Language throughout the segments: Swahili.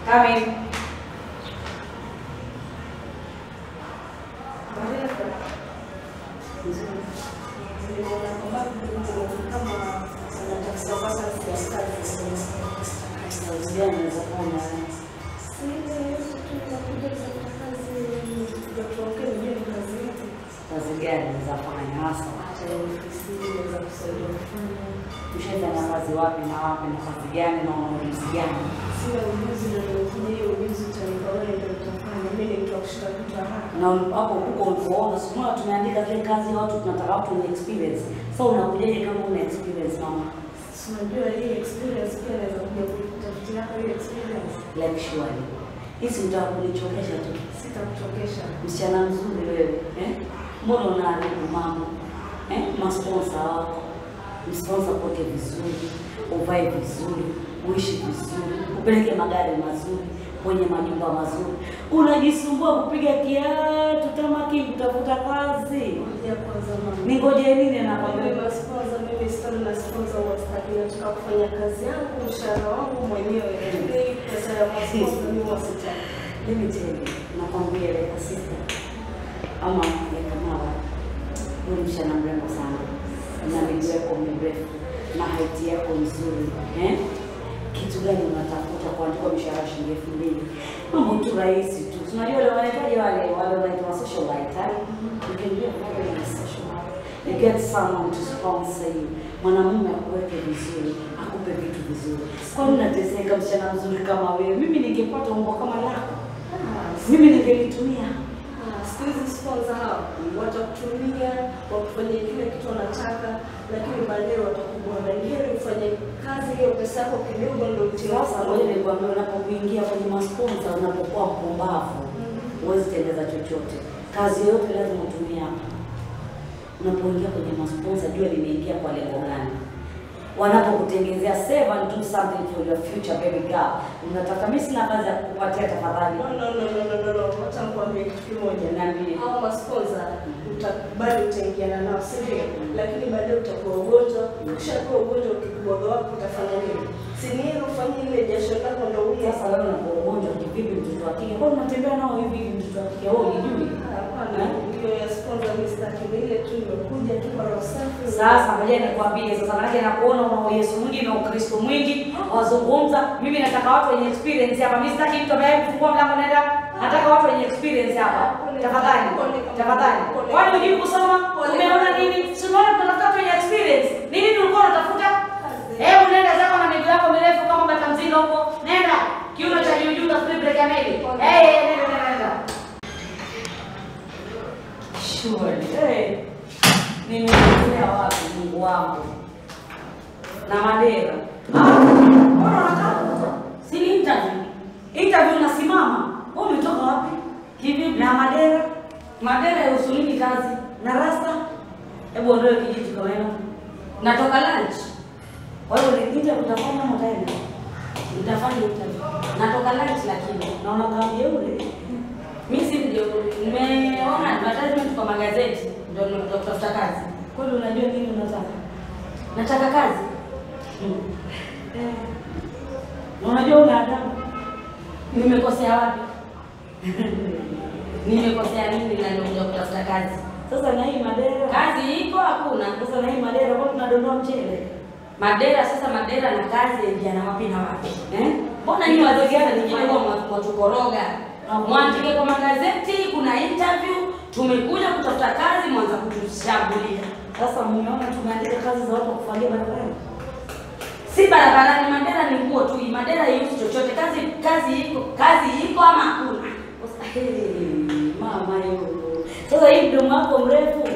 Come in. Kazi gani unazofanya hasa? Ushafanya kazi wapi na wapi na kazi gani na una ujuzi gani? Na hapo huko ulipoona simuona tumeandika zile kazi ya watu tunataka watu wenye experience. Sasa unakujaje kama una experience mama? Like surely. Hisi utaka kunichokesha tu. Msichana mzuri wewe, eh? Mbona unaharibu mambo? Eh? Masponsa wako. Msponsa poke vizuri, uvae vizuri, uishi vizuri, upeleke magari mazuri, kwenye majumba mazuri. Unajisumbua kupiga kiatu tamaki kutafuta kazi. Ningoje nini nakwambia? kufanya kazi yangu, mshahara wangu mwenyewe, lakini pesa ya masponsa mimi wasitaki. Let me tell you, nakwambia leka sister ama leka mama, huyu msichana mrembo sana na miguu yako mirefu na haiti yako nzuri eh? Kitu gani unatafuta kuandikwa mshahara shilingi elfu mbili? Mambo tu rahisi tu, unajua wale wanahitaji wale wale wanaitwa socialite eh? You can be a very nice socialite. You get someone to sponsor you, mwanamume akuweke vizuri, akupe vitu vizuri. Kwani unateseka msichana mzuri kama wewe? Mimi ningepata umbo kama lako mimi ningelitumia. Ah, siku hizi sponsor hao watakutumia wakufanyia kile kitu wanataka, lakini baadaye watakubona. Ni heri ufanye kazi hiyo, pesa yako kidogo ndio utie Sasa ngoja nikwambia, unapokuingia kwenye masponsa, unapokuwa mpumbavu, huwezi tengeza chochote. Kazi yoyote lazima utumie hapa. Unapoingia kwenye masponsa, jua limeingia kwa lengo gani. Wanapokutengezea save and do something for your future baby girl. Unataka mimi sina kazi ya kukupatia tafadhali. No, no, no, no, no, no, no. Wacha nikwambie kitu kimoja. Niambie. Hao masponsa utakubali utaingiana nao, si ndio? Lakini baadaye utakuwa ugonjwa. Ukishakuwa ugonjwa, ukikubwaga wapi utafanya nini? Si ni heri ufanye ile jasho lako ndio uye Sasa wewe unakuwa ugonjwa kivipi mtoto wa kike? Kwa unatembea nao hivi hivi mtoto wa kike? Wewe unijui? Hapana, hiyo ya sponsor mimi sitaki. Ni ile tu imekuja tu kwa roho safi. Sasa ngoja nikwambie sasa, maanake nakuona una Yesu mwingi na Ukristo mwingi, wazungumza. Mimi nataka watu wenye experience hapa. Mimi sitaki mtu ambaye kufungua mlango naenda, nataka watu wenye experience hapa. Tafadhali, tafadhali. Kwani hujui kusoma? Umeona nini? Si unaona tunatafuta watu wenye experience. Ni nini ulikuwa unatafuta? Hebu nenda zako na miguu yako mirefu kama bata mzinga huko. Nenda. Kiuno cha juu juu utafikiri break ya meli. Eh, nenda nenda nenda. Surely. Eh. Nimeelekea wapi Mungu wangu? Na Mandera. Ah, mbona unakaa? Si ni interview. Interview unasimama. Wewe umetoka wapi? Kivipi? Na Mandera. Mandera yahusu nini kazi? Na rasta? Hebu ondoe kijiji kama hiyo. Natoka lunch. Kwa hiyo ni interview utafanya ama utaenda? Nitafanya interview. Natoka lunch lakini naona kama yule. Mimi si ndio nimeona advertisement kwa magazeti ndio nimekuja kutafuta kazi. Kwani unajua nini unataka? Nataka kazi. Mm. Eh. Na Unajua una adabu. Nimekosea wapi? Nimekosea nini na nimekuja kutafuta kazi? Sasa na hii Madera. Kazi iko hakuna. Sasa na hii Madera kwa tunadondoa mchele. Madera sasa Madera na kazi yaingiana wapi na wapi? Eh? Mbona nyinyi wazee gani nyingine kwa mwatukoroga? Mwandike kwa magazeti, kuna interview, tumekuja kutafuta kazi, mwanza kutushambulia. Sasa mmeona tumeandika kazi za watu kufagia barabarani. Si barabarani, Mandera ni nguo tu. Mandera haihusu chochote. Kazi kazi iko, kazi iko ama hakuna. Hey, mama yo. Sasa hii mdomo wako mrefu.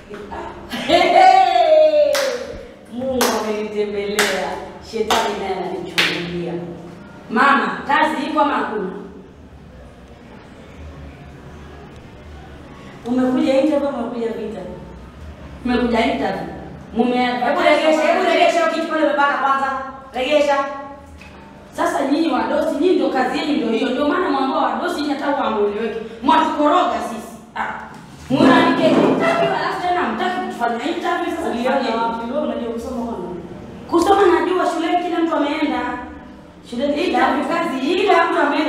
Hey, Mungu amenitembelea. Shetani naye ananichungulia. Mama, kazi iko ama hakuna? Umekuja interview ama umekuja vita? Umekuja interview. Mume hebu regesha, hebu regesha hiyo kitu pale umepaka kwanza. Regesha. Sasa nyinyi wadosi, nyinyi ndio kazi yenu ndio hiyo. Ndio maana mwambao wadosi nyinyi hata hamueleweki. Mwatukoroga sisi. Ah. Mwanamke interview alafu tena mtaki kufanya interview sasa tufanye wapi? Wewe unajua kusoma kwana? Kusoma najua shuleni kila mtu ameenda. Shuleni interview kazi ile mtu ameenda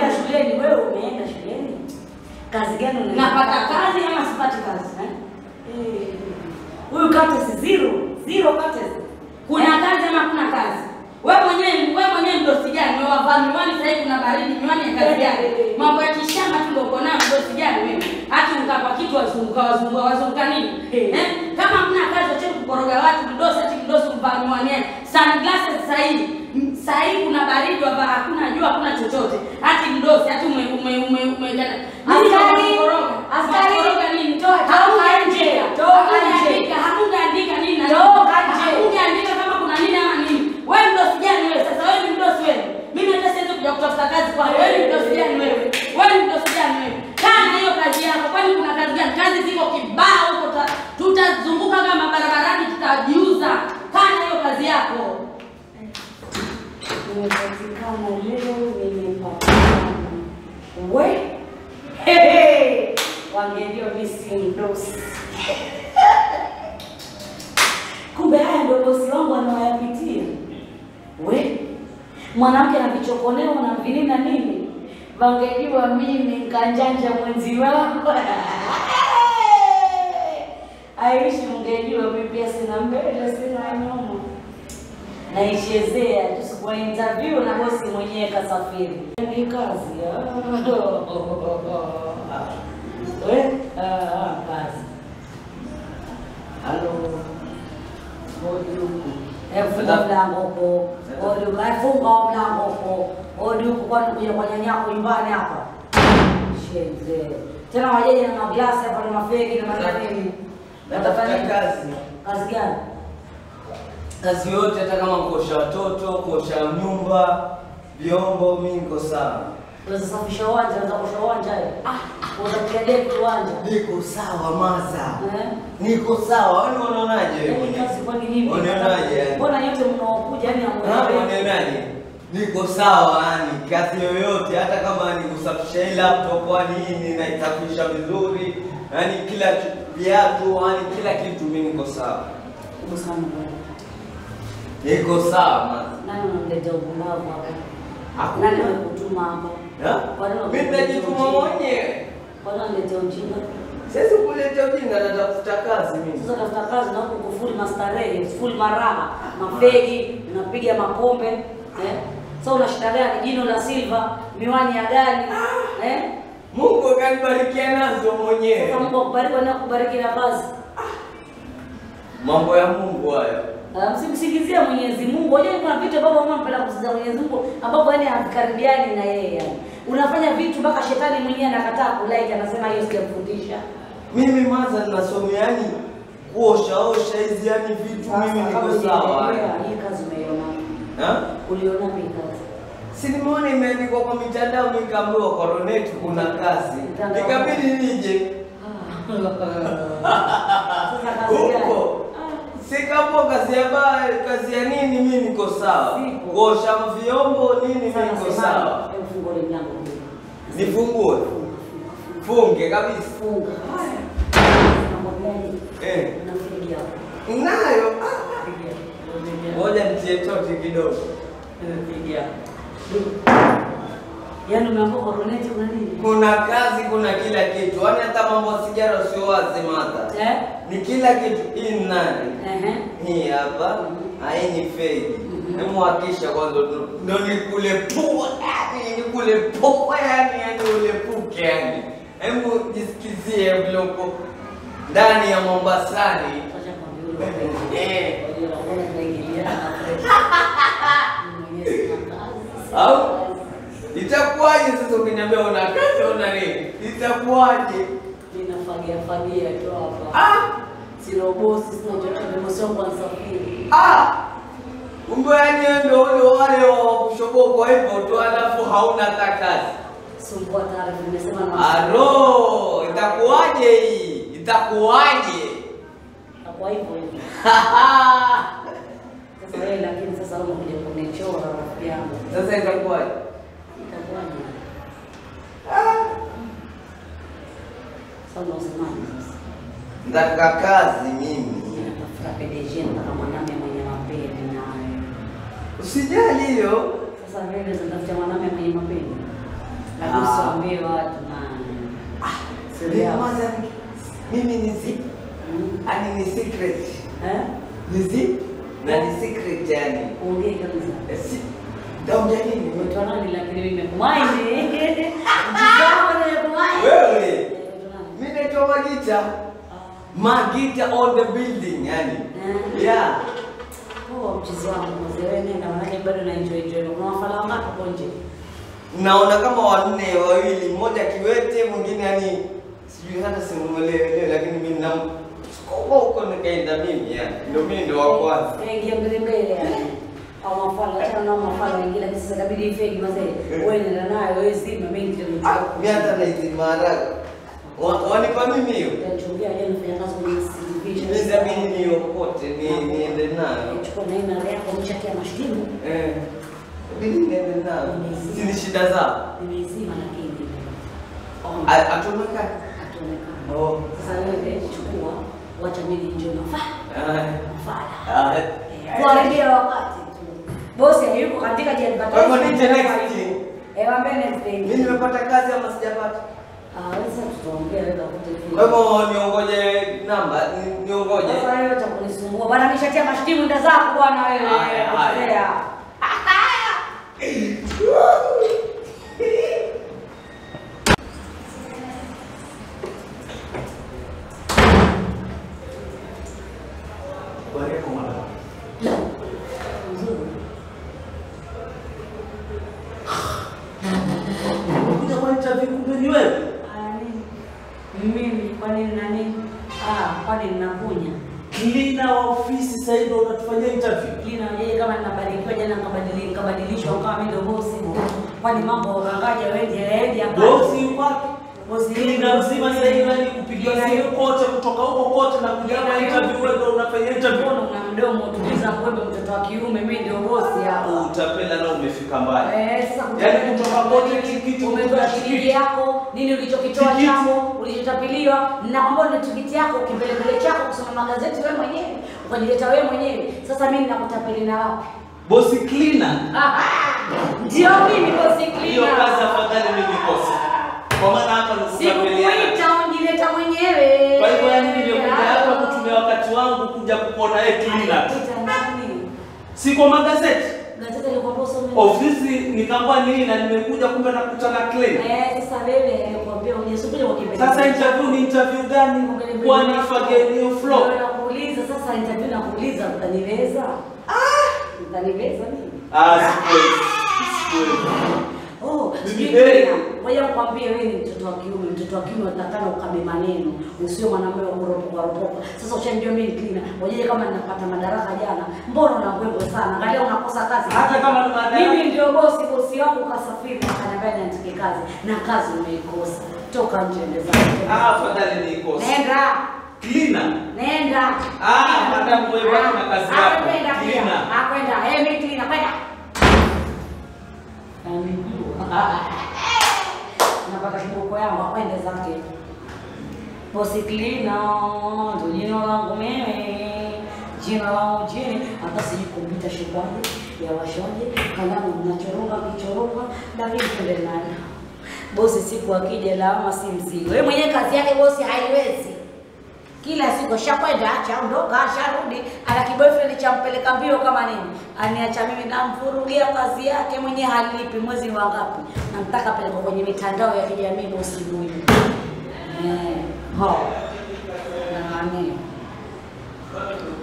Kazi gani una? Napata kazi ama sipati kazi eh? Eh. Huyu Curtis zero, zero Curtis. Kuna kazi ama kuna kazi? Wewe mwenyewe wewe mwenyewe mdosi gani? Wewe wavaa miwani sasa hivi kuna baridi, miwani ya kazi gani? Mambo ya kishamba tu ndio uko nayo mdosi gani wewe? Hata ukapa kitu wazunguka wazunguka wazunguka nini? Eh? Kama hamna kazi wacha kukoroga watu mdosi ati mdosi mvaa miwani. yake. Sunglasses sasa hivi. M- Sasa hivi kuna baridi wavaa hakuna jua hakuna chochote. Hati mdosi hati ume ume ume ume Askari, Kukoroga. askari, Kukoroga nini? toa- toka Hakuna nje, andika. toka Hakuna nje. andika. Hakuna andika nini na nini. Toka nje. Hakuna andika kama kuna nini ama nini. Wewe mdosi gani wewe? Sasa wewe ni mdosi wewe. Mimi hata siwezi kuja kutafuta kazi kwako. Wewe ni mdosi gani wewe? Wewe ni mdosi gani wewe? Kaa na hiyo kazi yako. Kwani kuna kazi gani? Kazi ziko kibao huko. ta- Tutazunguka kama barabarani tutajiuza. Kaa na hiyo kazi yako. Nimepatikana leo, nimepatikana. We Hehe. wangendio misi mdosi. Kumbe haya ndio bosi wangu anawayapitia. We mwanamke na vichokoneo na vinini na nini, wangejua mimi nkanjanja mwenzi wangu aishi, mngejua mimi pia sina mbele sina nyuma naichezea tu sikuwa interview na bosi mwenyewe kasafiri. Ni kazi ah. we ah, kazi. Halo, hodi huku, funga mlango huko, hodi huku, Eh, funga mlango huko, hodi huku, kwani kuja kwa nyanyako nyumbani hapa? Sheze tena wajeje na maglasi hapa na mafegi na manini, Natafuta kazi. kazi gani? Kazi yote hata kama kuosha watoto, kuosha nyumba, vyombo, mimi niko sawa. Unaweza safisha uwanja, unaweza kuosha uwanja eh? Ah, unaweza kupiga deki uwanja. Niko sawa maza. Eh? Niko sawa. Wewe unaonaje wewe? Yaani mwenyewe? kazi kwani nini? Unaonaje yani? Mbona nyote mnaokuja yani Ah, hamuelewi? unaonaje? Niko sawa yani, kazi yoyote hata kama ni kusafisha hii laptop yani nini naisafisha vizuri, yani kila ki- viatu, yani kila kitu mimi niko sawa. Hebu sana bwana. Niko sawa maza. Nani unamletea upumbavu hapa? Hakuna. Nani amekutuma hapa? Ha? Kwa nini Mimi unamletea najituma ujinga? mwenyewe. Kwa nini unamletea ujinga? Siwezi kuleta ujinga, natafuta kazi mimi. Sasa tafuta kazi na huko kufuli mastarehe, full maraha, mafegi, unapiga makombe, eh? Sasa una shida gani? Jino la silva, miwani ya gani? Eh? Mungu akanibarikia nazo mwenyewe. Sasa Mungu akubariki na kubariki na kazi. Mambo ya Mungu hayo. Ah, Msimsingizie Mwenyezi Mungu. Unajua kuna vitu ambavyo mama anapenda kusikiza Mwenyezi Mungu ambapo yani havikaribiani na yeye yani. Unafanya vitu mpaka shetani mwenyewe anakataa kulike anasema hiyo sijafundisha. Mimi maza ninasomea yani kuosha osha hizi yani vitu mimi niko sawa. Hii kazi umeiona. Ha? Uliona hii kazi. Si nimeona imeandikwa kwa mitandao nikaambiwa Coronet kuna kazi. Mitandao. Ikabidi nije Sasa kazi gani? huko. Sikapo kazi ya ba kazi ya nini mimi niko sawa. Sipo. Kuosha vyombo nini mimi Sasa niko nasemaje? sawa. Hebu fungua ile mlango. Nifungue. Funge kabisa. Funga. Mambo gani? Eh. Unafikia hapo. Nayo. Ngoja nitie toti kidogo. Yaani umeambiwa koroneti kuna nini? Kuna kazi, kuna kila kitu. Yaani hata mambo ya sigara sio wazi mata. Eh? Ni kila kitu. Hii ni nani? Ehe. Hii hapa. Hii ni fake. Mhm. Hebu hakisha kwanza ndo- ndo nikule pua yani nikule pua yani yani ule puke yani. Hebu jisikizie vile uko ndani ya Mombasani. Acha kwambie ule Eh. Unajua unaona tunaingiliana na fresh. Mwenyezi sina kazi. Au? Itakuwaje sasa ukiniambia una kazi una nini? Itakuwaje? Ninafagia fagia tu hapa. Ah! Sina bosi, sina chochote, bosi wangu anasafiri. Ah! Kumbe yani wewe ndio ule wale wa kushobokwa hivyo tu alafu hauna hata kazi. Sumbua taarifa, nimesema na Aro, itakuwaje hii? Itakuwaje? kwa hivyo hivyo. Sasa wewe lakini sasa wewe unakuja kunichora rafiki yangu. Sasa itakuwaje? Itakuwaje? Sasa unasemaje sasa? Nataka kazi mimi. Natafuta PDG nataka mwanamume mwenye mapenzi naye. Usijali hiyo. Sasa wewe unatafuta mwanamume mwenye mapenzi. Lakini Ah. usiwaambie watu na Ah, Siri yako. Nyamaza, mimi ni zip. Ani ni secret. Eh? Ni zip na ni secret yani. Ongea kabisa. Eh, si- Ndaongea nini? Unaitwa nani lakini mimi nimekumaini. Mjizao nimekumaini. Wewe. Unaitwa nani? Mimi naitwa Magita. Magita on the building yani. Eh. Yeah. Oh, mchizi wangu mzee wewe nenda maana bado na enjoy enjoy. Kuna wafala wangapi hapo nje? Naona kama wanne wawili, mmoja kiwete, mwingine yani sijui hata simuelewe, lakini mimi na huko huko nikaenda mimi yani. Ndio mimi ndio wa kwanza. Eh, Ingia mbele mbele yani. Au mafala achana na mafala wengine lakini sasa inabidi ifegi mazee. Wewe nenda nayo wewe zima mimi ndio Ah, nitaka. mimi hata na hizi maharagwe. Wa- Wanipa mimi hiyo. Nitachumbia leo nafanya kazi kwenye CCTV. Mimi mimi niokote ni niende nayo. Chukua na ina yako mchakia mashtimu. Eh. Mimi niende nayo. Si ni shida zao. Nimezima lakini. A- Atomeka. Ataonekana. Oh. Sasa wewe chukua, wacha mimi njoo nafaa. Ah. Nafaa. Ah. Kuharibia wakati tu. Bosi hayuko katika je Kwa hivyo ni next. Eh, waambie next day. Mimi nimepata kazi ama sijapata? Ah, sasa tutaongea wewe ukute Kwa hivyo niongoje namba, ni- niongoje. Sasa wewe utakunisumbua. Bwana ameshatia mashtimu nda zako bwana wewe. Haya, haya. Kosea. Mzuri. Kuja kwa interview kumbe ni wewe? Ah, nini? Mimi kwani nina nini? Ah, kwani ninakunya. Cleaner wa ofisi sasa hivi ndio unatufanyia interview. Lina yeye kama ninabadilika jana nikabadilika nikabadilishwa kama mimi ndio bosi. Kwani mambo ukangaja wewe wewe hapa. Bosi yuko wapi? Bosi Cleaner mzima sasa hivi nani kupigia simu kote kutoka huko kote na kuja kwa interview wewe ndio unafanyia interview. Mbona una mdomo tuliza kwembe mtoto wa kiume mimi ndio bosi hapa. Utapenda na umefika mbali. Eh, sasa Yaani kutoka kote tikiti umetoa kutoka tikiti tikiti. yako, nini ulichokitoa Tikiti. chako, ulichotapiliwa, na kwamba ni tikiti yako, kipelekele chako kusoma magazeti wewe mwenyewe, ukajileta wewe mwenyewe. Sasa mimi nakutapeli na wapi? Bosi cleaner. Ah, Ndio mimi bosi Hiyo cleaner. kazi afadhali mimi nikose. Kwa maana hapa ni kutapeliana. Sikukuita unjileta mwenyewe. Kwa hivyo yani nimekuja hapa kutumia wakati wangu kuja kukuona yeye cleaner. Alikuita nani? Si kwa magazeti. Gazeti lilikuwa usome. Ofisi nikaambia nini na nimekuja kumbe nakutana cleaner. Eh, sasa wewe nilikwambia ujisubiri kwa kipindi. Sasa interview ni interview gani? Kwani fageni hiyo flow? Ndio nakuuliza sasa interview nakuuliza utaniweza? Utaniweza nini? Ah, sikweli. Sikweli. Oh, Mimi sijui eh. tena. Ngoja nikwambie wewe ni mtoto wa kiume, mtoto wa kiume unatakana ukabe maneno, usio mwanamume wa kuropoka ropoka. Sasa ushanijua mimi cleaner. Ngoja kama ninapata madaraka jana, mbona unangwembo sana? Angalia unakosa kazi. Hata kama ni madaraka. Mimi ndio bosi, bosi wangu kasafiri akaniambia niandike kazi na kazi umeikosa. Toka nje ndeza. Ah, afadhali nikose. Nenda. Cleaner. Nenda. Ah, madam wewe baki na kazi yako. Ah, Kwenda pia. Cleaner. Ah, kwenda. Eh, mimi cleaner kwenda. Anijua. Napata kiboko yangu akwende zake. Bosi cleaner, ndo jina langu mimi. Jina langu jini, hata sijui kompyuta shikwaje, ya washaje, kalamu mnachoronga kichoronga, lakini twende nayo. Bosi siku akija lawama si mzigo. Wewe mwenyewe kazi yake bosi haiwezi kila siku shakwenda chaondoka sharudi, ana kiboyfriend champeleka mbio kama nini, aniacha mimi namvurugia kazi yake mwenye halipi mwezi wa ngapi, namtaka peleka kwenye mitandao ya kijamii bosi huyu eh, ho nani